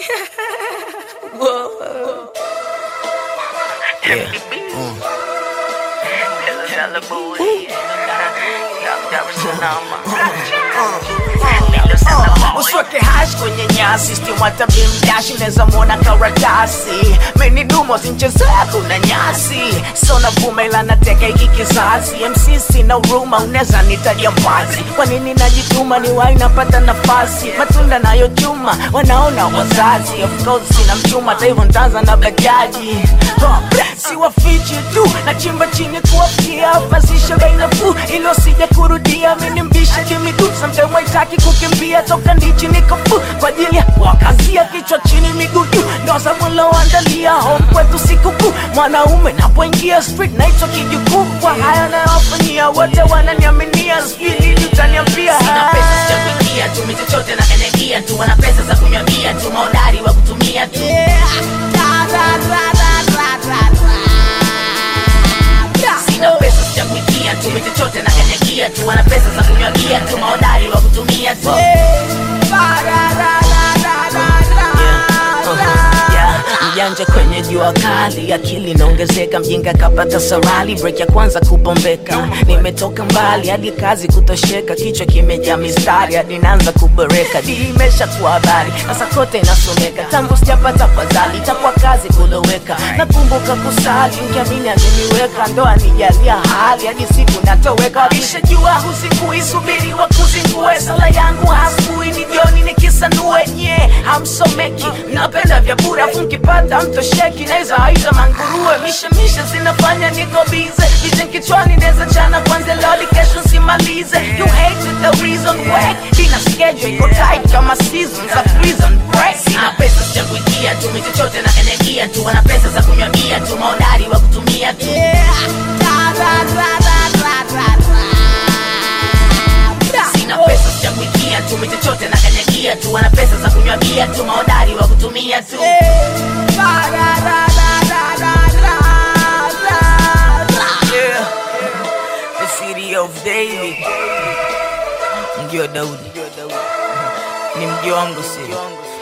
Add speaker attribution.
Speaker 1: Whoa.
Speaker 2: Yeah.
Speaker 1: Usweke hash kwenye nyasi stiwata bimdashi unaweza mwona karatasi meni dumo zinchezea kuna nyasi so navuma ila nateka hiki kizazi MC sina huruma unaweza nitaja mbazi kwa nini najituma ni wai napata nafasi matunda nayo chuma wanaona wazazi of course sina mchuma hata hivyo ntaanza na bajaji Huh, siwafichi tu na chimba chini kuwafikia pasisha bei nafuu ilo sija kurudia mini mbisha jimidu samtime waitaki kukimbia toka ndichi nikofu kwa ajili ya wakazia kichwa chini miguu juu ndo samuloandalia home kwetu sikukuu mwanaume napoingia street naitwa kijukuu kwa haya nayowafanyia wote wananiaminia sijui lini utaniambia
Speaker 2: Sina pesa sijakuingia tu michochote na kanyagia tu wana pesa za kunywa bia tu maodari wa kutumia tu Sina pesa sijakuingia tu michochote na kanyagia tu wana pesa za kunywa bia tu maodari wa kutumia tu
Speaker 1: Yeah, mjanja kwenye jua kali akili inaongezeka mjinga kapata sarali break ya kwanza kubombeka nimetoka mbali hadi kazi kutosheka kichwa kimejaa mistari hadi naanza kuboreka di imesha kuwa habari sasa kote inasomeka tangu sijapata fadhali itakuwa kazi kuloweka nakumbuka kusali nkiamini aliniweka ndo anijalia hali hadi siku natoweka alishajua husikuisubiri wa kuzingue sala yangu hasbui ni jioni nikisanue nye hamsomeki napenda vya bure afu nkipata mtosheki naweza aita manguruwe mishemishe zinafanya niko bize vision kichwani naweza chana kwanza loli kesho simalize you hate with the reason why ina schedule iko tight kama season za prison break
Speaker 2: Sina pesa sijakuingia tu michochote na kanyagia tu wana pesa za kunywa bia tu maodari wa kutumia tu Sina pesa sijakuingia tu michochote na kanyagia tu wana pesa za kunywa bia tu maodari wa kutumia tu
Speaker 1: Yeah. The city of David. Mji wa Daudi. Ni mji wangu sio.